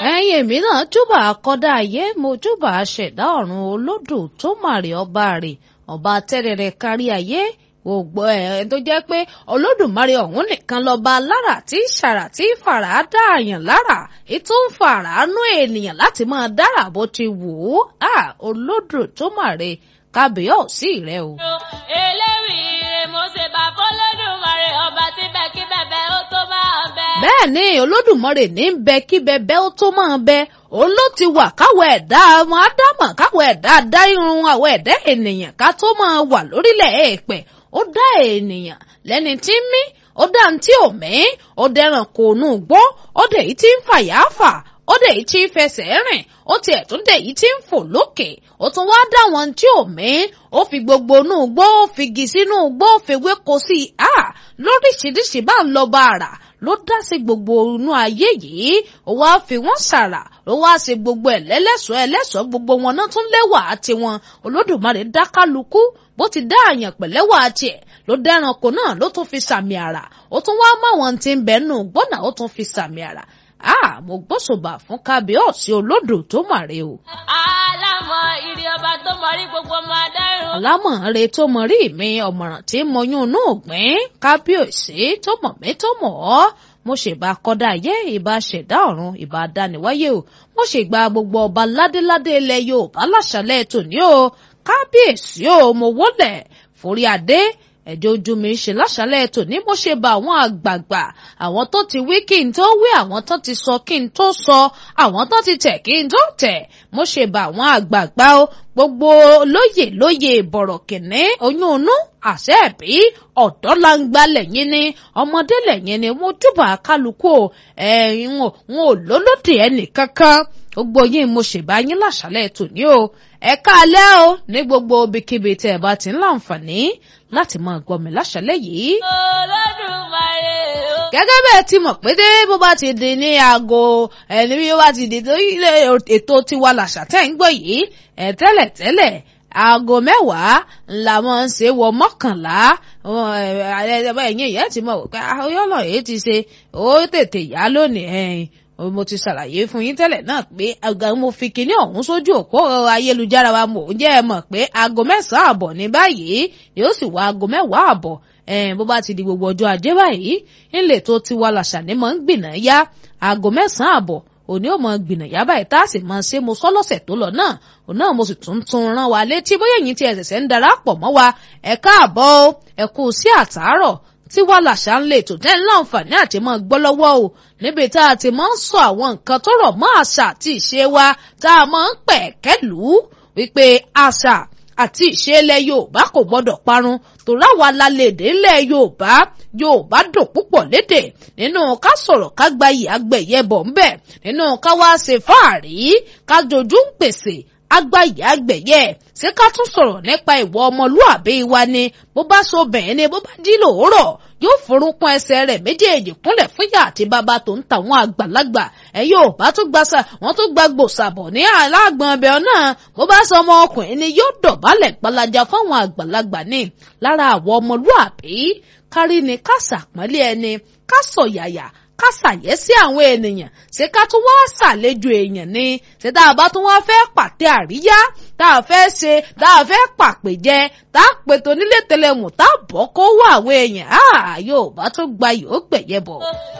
ẹ̀yin èmi náà júbà akọ́dá ayé mo júbà aṣẹ̀dá ọ̀run olódù tó màrè ọba rè ọba tẹ́rẹ̀rẹ̀ kárí ayé gbogbo ẹ̀ tó jẹ́ pé olódùmarè ọ̀hún nìkan lọ́ba lára tí ṣàrà tí fàrà dá àyàn lára ètò ń fàrà nú ènìyàn láti máa dára bó ti wù ú olódù tó màrè kábíyọ̀sí rẹ o. eléwì rè mo ṣe bá fọlọ́dúnmarè ọba tí bẹ́ẹ̀ kí bẹ́ẹ̀ ó tó máa bẹ. bẹ́ẹ̀ ni olódùmarè ní bẹ kí bẹbẹ ó tó máa bẹ òun ló ti wà káwọ ẹ̀dá ọmọ ádámọ̀ káwọ ẹ̀dá dá irun àwọn ẹ̀dá ènìyàn ká tó máa wà lórílẹ̀ èèpẹ̀ ó dá ènìyàn lẹ́ni tí ń mí ó dá ní tí ò mí ó dẹran kò nù gbó ó dẹ̀ yìí tí ń fàyà fà ó dẹ̀ yìí tí ń fẹsẹ̀ rìn ó tiẹ̀ tún dẹ̀ yìí tí ń fò lókè ó tún wá dá wọn tí ò mí ó fi gbogbo inú gbó ó fi gi sínú gbó ó fi wéko sí i à lóríṣiríṣi bá ń lọ bá ara ló dá sí gbogbo inú ayé yìí ó wá fi wọ́n ṣàrà ló wá ṣe gbogbo ẹ̀ lẹ́lẹ́sọ̀ọ́ ẹlẹ́sọ̀ọ́ gbogbo wọn náà tún lẹ́wà tiwọn olódùmarè dá kálukú bó ti dá àyàn pẹ̀lẹ́wà tiẹ̀ ló dẹ́ranko náà ló tún fi sàmì àrà ó tún wá máwọn tí ń bẹ nù gbọ́nà ó tún fi sàmì àrà ah mo gbósùbà fún kábíyọ̀sí olódò tó màre o. alámọ̀ ìrì ọba tó mọrí gbogbo ọmọ adáyọ̀. alámọ̀ọ́re tó mọ rí mi ọ̀mọ̀ràn tí mo yún inú ògbìn kábíyèsí tó mọ̀ mí tó mọ̀ ọ́ mo ṣèbá kọ́dá ayé ìbá ṣẹ̀dá ọ̀run ìbá dániwáyé o mo ṣègbà gbogbo ọba ládéládé ilẹ̀ yorùbá láṣálẹ̀ tòní o kábíyèsí o mo wólẹ̀ forí adé ẹjọ ojú mi ṣe láṣálẹ́ tòní mo ṣe bá àwọn àgbààgbà àwọn tó ti wí kí n tó wí àwọn tó ti sọ kí n tó sọ àwọn tó ti tẹ̀ kí n tó tẹ̀ mo ṣe bá àwọn àgbààgbà o gbogbo lóyè lóyè bọ̀rọ̀ kìnní oyún inú àṣẹ ẹ̀bí ọ̀dọ́ langba lẹ́yìn ni ọmọdé lẹ́yìn ni mo júbà kálukú o ẹ̀yin ò n ò lólódì ẹnì kankan gbogbo yín mo ṣèbá yín láṣálẹ́ tòní o ẹ káalẹ́ o ní gbogbo ibikíbi tẹ́ ẹ bá ti ń láǹfààní láti máa gbọ́ mi láṣálẹ́ yìí. olódùmarè o. gẹ́gẹ́ bẹ́ẹ̀ ti mọ̀ pé dé bó bá ti di ní aago ẹni bí ó bá ti di tó ilé ètò tiwa làṣà tẹ́ ń gbọ́ yìí ẹ̀ tẹ́lẹ̀ tẹ́lẹ̀ aago mẹ́wàá la máa ń ṣe wọ mọ́kànlá ẹ̀yìn ìyẹn ti mọ̀ pé ọyọ́nà èyí ti ṣe ó tètè yá lónìí ẹ̀yìn mo ti ṣàlàyé fún yín tẹ́lẹ̀ náà pé àgbà mo fi kinní ọ̀hún sójú òpó ayélujára wa mò ń jẹ́ ẹ mọ̀ pé aago mẹ́sàn-án àbọ̀ ní báyìí yóò sì wá aago mẹ́wàá àbọ̀ bó bá ti di gbogbo ọjọ́ ajé báyìí ńlẹ̀ tó ti wá làṣà ní mọ̀ ń gbìnà yá aago mẹ́sàn-án àbọ̀ òní ò mọ gbìnà yá báyìí tá a sì mọ ṣe mo sọ lọ́sẹ̀ tó lọ náà òun náà mo sì tún tún rán wa létí bóyá ẹ̀yin tí ẹ ṣẹ̀ṣẹ̀ ń darapọ̀ mọ́ wa ẹ káàbọ̀ ẹ kú sí àtàárọ̀ tí wàá làṣà ń lè tò tẹ́ ń láǹfààní àti mọ́ gbọ́ lọ́wọ́ o níbi tá a ti máa ń sọ àwọn nǹkan tó rọ̀ mọ́ àṣà àti ìṣe wa tá a máa ń pẹ̀ kẹ́lù wípé àṣà àti ìṣe ilẹ̀ Yorùbá kò gbọ́dọ̀ parun tòrá wa la lè dé ilẹ̀ Yorùbá Yorùbá dùn púpọ̀ lédè nínú ká sọ̀rọ̀ ká gba iyì agbẹ̀yẹ bọ̀ ń bẹ̀ nínú ká wá ṣe fáàrí ká jojú ń pèsè agbáyé àgbẹ̀yẹ ṣé ká tún sọ̀rọ̀ nípa ìwọ ọmọlúàbí wa ni bó bá so bẹ̀yẹn ni bó bá jí lòórọ̀ yóò forúnkún ẹsẹ̀ rẹ̀ méjèèjì kúnlẹ̀ fúnyà àti bàbá tó ń ta àwọn àgbàlagbà ẹ yóò bá tún gbàsà wọ́n tún gba gbòsàbọ̀ ní aláàgbọ̀n ọbẹ̀ náà bó bá sọ ọmọ ọkùnrin ni yóò dọ̀bálẹ̀ gbalaja fáwọn àgbàlagbà ní lára àwọn ọmọlúàbí kárí ni ká sàpọ́nlé ẹni ká sọ̀yàyà ká ṣàyẹ́ sí àwọn ènìyàn ṣé ká tún wá ṣàlejò èèyàn ni ṣé tá a bá tún wá fẹ́ pàtẹ àríyá tá a fẹ́ ṣe tá a fẹ́ pàpèjẹ tá a pètò nílé tẹlẹmù tá a bọ́ kó wá àwọn èèyàn á Yorùbá tó gba yóò gbẹ̀yẹ bọ̀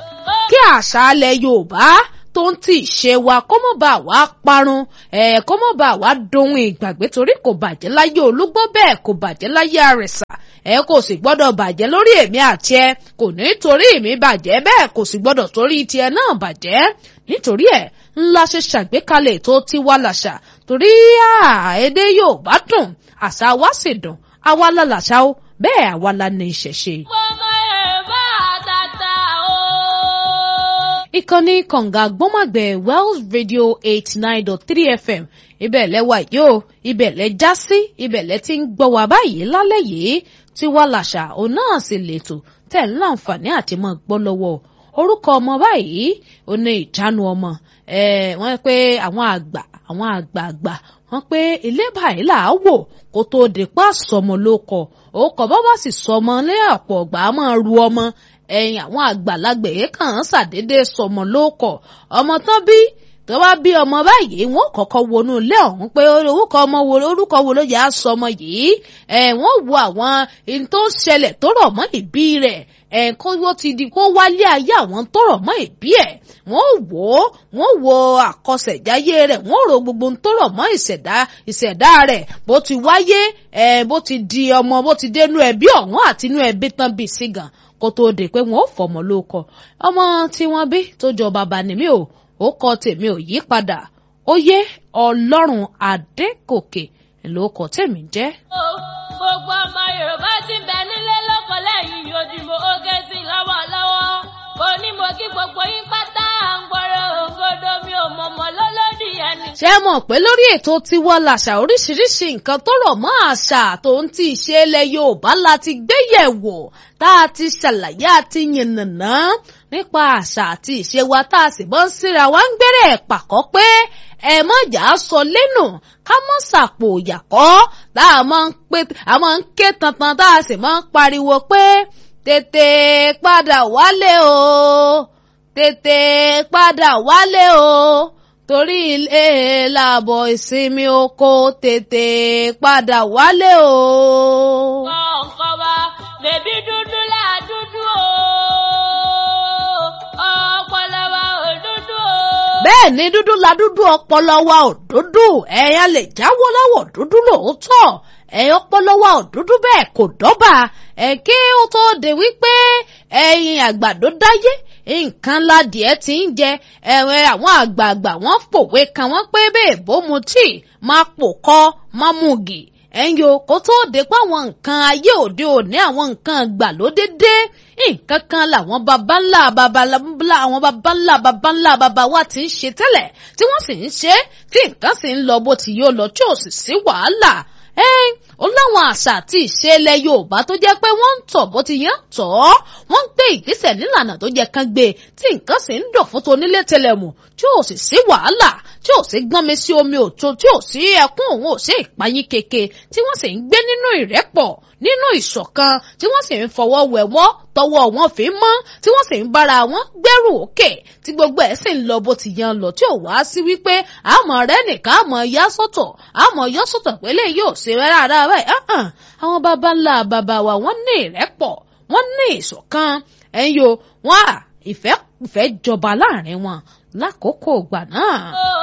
kí àṣà alẹ̀ Yorùbá tó ń tì ṣe wa kó mọ̀ bá wa parun ẹ̀ kó mọ̀ bá wa dohun ìgbàgbé torí kò bàjẹ́ láyé olúgbó bẹ́ẹ̀ kò bàjẹ́ láyé àrẹ̀sà ẹ kò sì gbọ́dọ̀ bàjẹ́ lórí èmi àti ẹ kò ní torí mi bàjẹ́ bẹ́ẹ̀ kò sì gbọ́dọ̀ torí tiẹ̀ náà bàjẹ́ nítorí ẹ̀ ńlá ṣe ṣàgbékalẹ̀ tó ti wá làṣà torí èdè Yorùbá dùn àṣà wa sì dùn àwa la làṣà o bẹ́ẹ̀ àwa la ní ìṣẹ̀ṣe. ọmọ Yorùbá àtàtà o. ìkànnì kànga gbọ́màgbẹ̀ Wells Radio eighty nine dot three FM ibẹ̀ lẹ́wà yìí o ibẹ̀ lẹ́ já sí ibẹ̀ lẹ́ ti ń gbọ́ wá báyìí lálẹ́ yìí tí wá làṣà òun náà sì lètò tẹ̀ ń láǹfààní àti mọ́ gbọ́ lọ́wọ́ orúkọ ọmọ báyìí ó ní ìjánu ọmọ wọ́n pé àwọn àgbà àwọn àgbààgbà wọ́n pé ilé báyìí là á wò kó tó di pa sọmọ ló kọ òkọ bá bá sì sọmọ lé ọ̀pọ̀ ọgbà á máa ru ọmọ ẹ̀yìn àwọn àgbàlagbà yìí kàn án ṣàdédé sọmọ ló kọ ọmọ tán bí tó bá bí ọmọ báyìí wọn kọ́kọ́ wọnú ilé ọ̀hún pé orúkọ ọmọ wo orúkọ wo ló yẹ á sọ ọmọ yìí ẹ wọn wo àwọn ohun tó ń ṣẹlẹ̀ tó rọ̀ mọ́ ìbí rẹ̀ ẹ kó wọ́n ti di kó wálé ayé àwọn tó rọ̀ mọ́ ìbí ẹ̀ wọ́n wò ó wọ́n wo àkọsẹ̀jáyé rẹ̀ wọ́n rò gbogbo ohun tó rọ̀ mọ́ ìṣẹ̀dá ìṣẹ̀dá rẹ̀ bó ti wáyé ẹ bó ti di ọmọ bó ti dénú ẹbí ọ̀hún àti inú ẹbí tán bí sí gan kó tóó dé pé wọn ò fọmọ lóko ọmọ tí wọ́n bí tó jọ bàbá ni mí ò ó kọ tèmi ò yí padà ó yé ọlọ́run adékòkè lóko tèmi jẹ́. gbogbo ọmọ yorùbá ti bẹ nílé lóko lẹ́yìn ojúmọ́ oge sí lọ́wọ́lọ́wọ́ kò ní mo kí gbogbo yín pátá à ń gbọ́rọ̀ òǹgòdò mi ò mọ̀mọ́ lọ́lọ́dì ẹni. ṣé ẹ mọ̀ pé lórí ètò tiwa làṣà oríṣiríṣi nǹkan tó rọ̀ mọ́ àṣà tó ń ti ṣe ilẹ̀ yorùbá la ti gbé yẹ̀wò tá a ti ṣàlàyé àti yànnàná nípa àṣà àti ìṣe wa tá a sì bọ́ ń síra wa ń gbére ẹ̀ pàkọ́ pé ẹ mọ̀ jà á sọ lẹ́nu ká mọ̀ sàpò ìyàkọ́ tá a máa ń pé a máa ń ké tantan tá a sì máa ń pariwo pé tètè padà wálé o tètè padà wálé o torí ilé làbọ̀ ìsinmi oko tètè padà wálé o. ọ̀nkọ́ wa bèbí dúdú là dúdú o ọpọlọ wa ò dúdú o. bẹ́ẹ̀ ni dúdú la dúdú ọpọlọ wa ò dúdú ẹ̀yàn lè jáwọ́ lọ́wọ́ dúdú lóòótọ́ ẹ̀yàn ọpọlọ wa ò dúdú bẹ́ẹ̀ kò dọ́bà ẹ̀ kí ó tó de wípé ẹ̀yin àgbàdo dáyé nǹkan ládìẹ ti ń jẹ ẹ̀wẹ̀ àwọn àgbààgbà wọ́n pòwe kan wọ́n pé bẹ́ẹ̀ bó mu tíì máa pò kọ́ máa mú gì ẹ̀yin o kó tó de pé àwọn nǹkan ayé òde òní àwọn nǹkan gbàlódé dé nǹkan kan làwọn baba ńlá baba ńlá àwọn baba ńlá baba ńlá baba wa ti ń ṣe tẹ́lẹ̀ tí wọ́n sì ń ṣe tí nǹkan sì ń lọ bó ti yóò lọ tí ò sì sí wàhálà ẹ́n ó láwọn àṣà àti ìṣe ilẹ̀ yorùbá tó jẹ́ pé wọ́n ń tọ̀ bó ti yẹn tọ̀ ọ́ wọ́n ń gbé ìgbésẹ̀ nílànà tó yẹ kán gbé tí nǹkan sì ń dọ̀ fún tonílé tẹlẹ̀mù tí ò sì sí wàhálà tí ò sí gbọ́n mi sí omi òtó tí ò sí ẹkún òun ò sí ìpayín keke tí wọ́n sì ń gbé nínú ìrẹ́pọ̀ nínú ìṣọ̀kan tí wọ́n sì ń fọwọ́ wẹ̀wọ́ tọwọ́ wọn fi mọ́ tí wọ́n sì ń bára wọn gbẹ́rù òkè tí gbogbo ẹ̀ sì ń lọ bó ti yan lọ tí ò wá sí wípé àmọ́ rẹ nìkan àmọ́ yá sọ́tọ̀ àmọ́ yọ sọ́tọ̀ pé lè yóò ṣe rárá báyìí àwọn baba ńlá baba wa wọ́n ní ìrẹ́pọ̀ wọ́n ní ìṣọ̀kan ẹ̀yin o wọ́n à ìfẹ́ ìfẹ́ jọba láàrin wọn lákòókò ìgbà náà.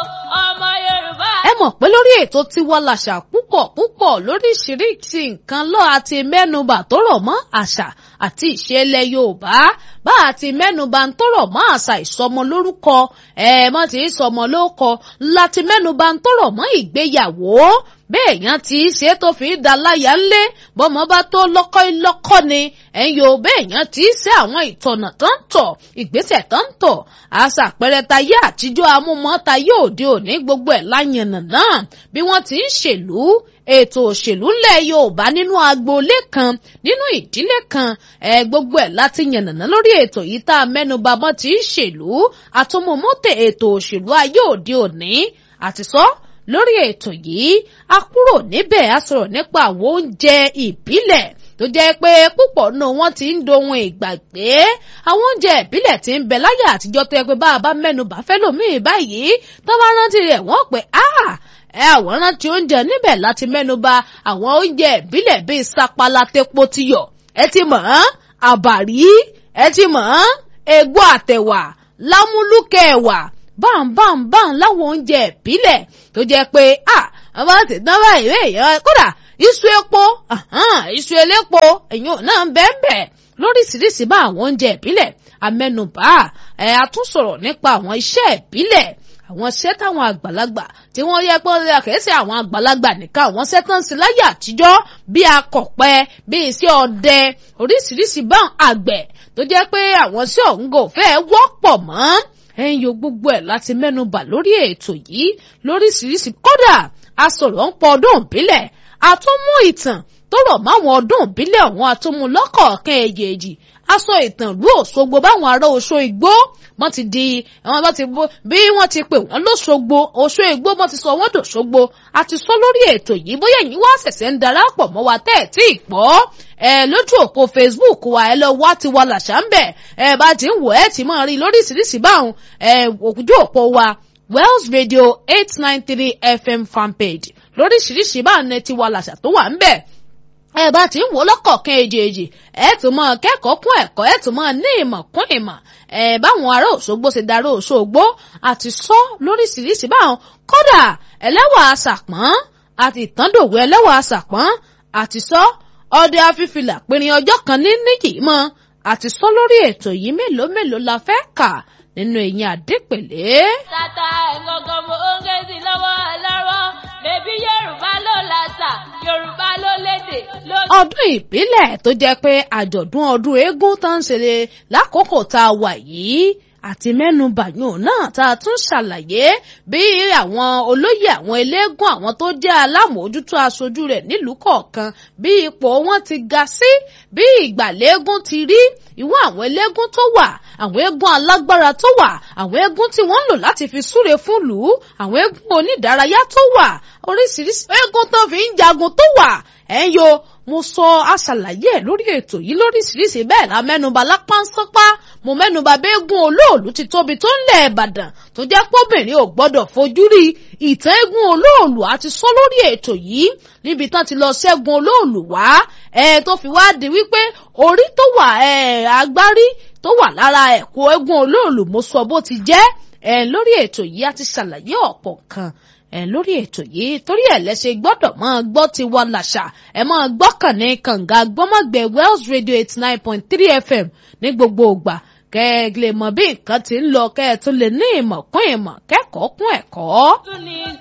ọmọ yorùbá. ẹ mọ̀ pé lórí ètò tiwa làṣà púpọ̀ púpọ̀ lóríṣiríṣi nǹkan lọ́ àti mẹ́nubà tó rọ̀ mọ́ àṣà àti ìṣẹ̀lẹ̀ yorùbá bá àti mẹ́nubà tó rọ̀ mọ́ àṣà ìsọmọ lórúkọ ẹ mọ́ ti sọmọ lórúkọ láti mẹ́nubà tó rọ̀ mọ́ ìgbéyàwó bẹ́ẹ̀ yẹn ti ṣe tó fi ń da láyà ńlé bọ́mọ bá tó lọ́kọ́ lọ́kọ́ ni ẹ̀yin ò bẹ́ẹ̀ yẹn ti ṣe àwọn ìtọ̀nà tó ń tọ̀ ìgbésẹ̀ tó ń tọ̀ àṣà àpẹẹrẹ tayé àtijọ́ amúmọ́ tayé òde òní gbogbo ẹ̀ láyànnà náà bí wọ́n ti ń ṣèlú ètò òṣèlú ńlẹ̀ yorùbá nínú agboolé kan nínú ìdílé kan ẹ gbogbo ẹ̀ láti yànnàná lórí ètò yìí tá a mẹ́nuba mọ́ ti ń ṣèlú àtọmọmọ́tẹ̀ ètò òṣèlú ayé òde òní àti sọ lórí ètò yìí a kúrò níbẹ̀ a sọ̀rọ̀ nípa àwọn oúnjẹ ìbílẹ̀ tó jẹ́ pé púpọ̀ nù wọ́n ti ń dohun ìgbàgbé àwọn oúnjẹ ìbílẹ̀ tí ń bẹ láyé àtijọ́ tó yẹ pé bá a bá mẹ́nu bá fẹ́ lòmíì báyìí tó bá rántí rẹ̀ wọ́n pé ah ẹ àwọn rántí oúnjẹ níbẹ̀ láti mẹ́nu bà àwọn oúnjẹ ìbílẹ̀ bíi sapala tepo tiyọ̀ ẹ ti mọ̀ ọ́n àbàrí ẹ ti mọ̀ ọ́n egbò àtẹ̀wà lámúlùkẹ́ ẹ̀wà báńbáńbáń láwọn oúnjẹ ìbílẹ̀ tó jẹ́ pé ah àwọn àti dán báyìí èèyàn kódà iṣu epo iṣu elépo èèyàn náà ń bẹ́ẹ̀ bẹ́ẹ̀ lóríṣiríṣi bá àwọn oúnjẹ ìbílẹ̀ amẹ́nubà ẹ̀ a tún sọ̀rọ̀ nípa àwọn iṣẹ́ ìbílẹ̀ àwọn iṣẹ́ táwọn àgbàlagbà tí wọ́n yẹ pé kìí ṣe àwọn àgbàlagbà nìkan àwọn iṣẹ́ tó ń ṣe láyé àtijọ́ bíi akọ̀pẹ bíi iṣẹ́ ọdẹ oríṣiríṣi bá àgbẹ̀ tó jẹ́ pé àwọn iṣẹ́ ọ̀hún kò fẹ́ wọ́pọ̀ mọ́ ẹ̀yin yóò gbogbo ẹ̀ láti mẹ́nubà lórí ètò yìí lóríṣiríṣi kódà a sọ̀rọ̀ ń pọ̀ ọdún ìbílẹ̀ a tún mú ìtàn tó rọ̀ máwọn ọdún ìbílẹ̀ ọ̀hún àtúmú lọ́kọ̀ọ̀kan èjèèjì aṣọ ìtàn ìlú Òṣogbo báwọn ará Oṣó Igbó wọ́n ti di àwọn bá ti bó bí wọ́n ti pè wọ́n lóṣogbo Oṣó Igbó wọ́n ti sọ wọ́n dòṣogbo a ti sọ lórí ètò yìí bóyá ẹ̀yin wá ṣẹ̀ṣẹ̀ ń darapọ̀ mọ́ wa tẹ́ ẹ̀ tí ì pọ̀ ẹ lójú òpó Facebook wa ẹ lọ wá ti wa làṣà ń bẹ̀ ẹ bá ti ń wò ẹ ti máa rí lóríṣiríṣi báwọn ẹ ojú òpó wa Wells Radio eight nine three FM fanpage lóríṣiríṣi bá ní tiwa làṣà tó wà ń bẹ̀ ẹ bá ti ń wò lọ́kọ̀ọ̀kan èjèèjì ẹ tún mọ kẹ́kọ̀ọ́ kún ẹ̀kọ́ ẹ tún mọ ní ìmọ̀ kún ìmọ̀ ẹ báwọn ará Òṣogbo ṣe darí Òṣogbo àti sọ lóríṣiríṣi báwọn kódà ẹlẹ́wà àṣàpọ̀n àti ìtàndòwò ẹlẹ́wà àṣàpọ̀n àti sọ ọdẹ afífilà pinrin ọjọ́ kan ní níyì mọ́ àti sọ lórí ètò yìí mélòó mélòó la fẹ́ kà nínú ẹ̀yìn àdépèlé. tata ẹ̀gọ́gọ́ mo ń gé sí lọ́wọ́ lọ́wọ́ bèbí yorùbá ló làṣà yorùbá ló lédè ló. ọdún ìbílẹ̀ tó jẹ́ pé àjọ̀dún ọdún eégún tó ń ṣe lákòókò tá a wà yìí àti mẹ́nubà yòó náà tá a tún ṣàlàyé bí àwọn olóyè àwọn eléégún àwọn tó jẹ́ alámòójútó aṣojú rẹ̀ nílùú kọ̀ọ̀kan bí ipò wọn ti ga sí bí ìgbàlégún ti rí ìwọ àwọn eléégún tó wà àwọn eégún alágbára tó wà àwọn eégún tí wọ́n ń lò láti fi súre fún lù ú àwọn eégún onídàárayá tó wà oríṣiríṣi eégún tó fi ń jagun tó wà ẹ̀ ń yo mo sọ aṣàlàyé ẹ̀ lórí ètò yìí lóríṣiríṣi bẹ́ẹ̀ la mẹ́nuba lápánsánpá mo mẹ́nuba béégún olóòlù ti tóbi tó ń lẹ̀ ìbàdàn tó jẹ́ pọ́bìnrin ò gbọ́dọ̀ fojú rí ìtàn eégún olóòlù àti sọ lórí ètò yìí níbi tán ti lọ ṣẹ́gun olóòlù wá ẹ tó fi wá di wípé orí tó wà ẹ agbárí tó wà lára ẹ̀kọ́ eégún olóòlù mo sọ bó ti jẹ́ ẹ lórí ètò yìí a ti ṣàlàyé ọ̀pọ̀ kan ẹ lórí ètò yìí torí ẹ lẹsẹ gbọ́dọ̀ máa gbọ́ ti wà làṣà ẹ máa gbọ́kàn ní kànga gbọmọgbẹ Wells Radio eighty nine point three FM ní gbogbo ìgbà kẹ ẹ lè mọ bí nǹkan ti ń lọ kẹ ẹ tún lè ní ìmọ̀ kún ìmọ̀ kẹ́kọ̀ọ́ kún ẹ̀kọ́. tún ní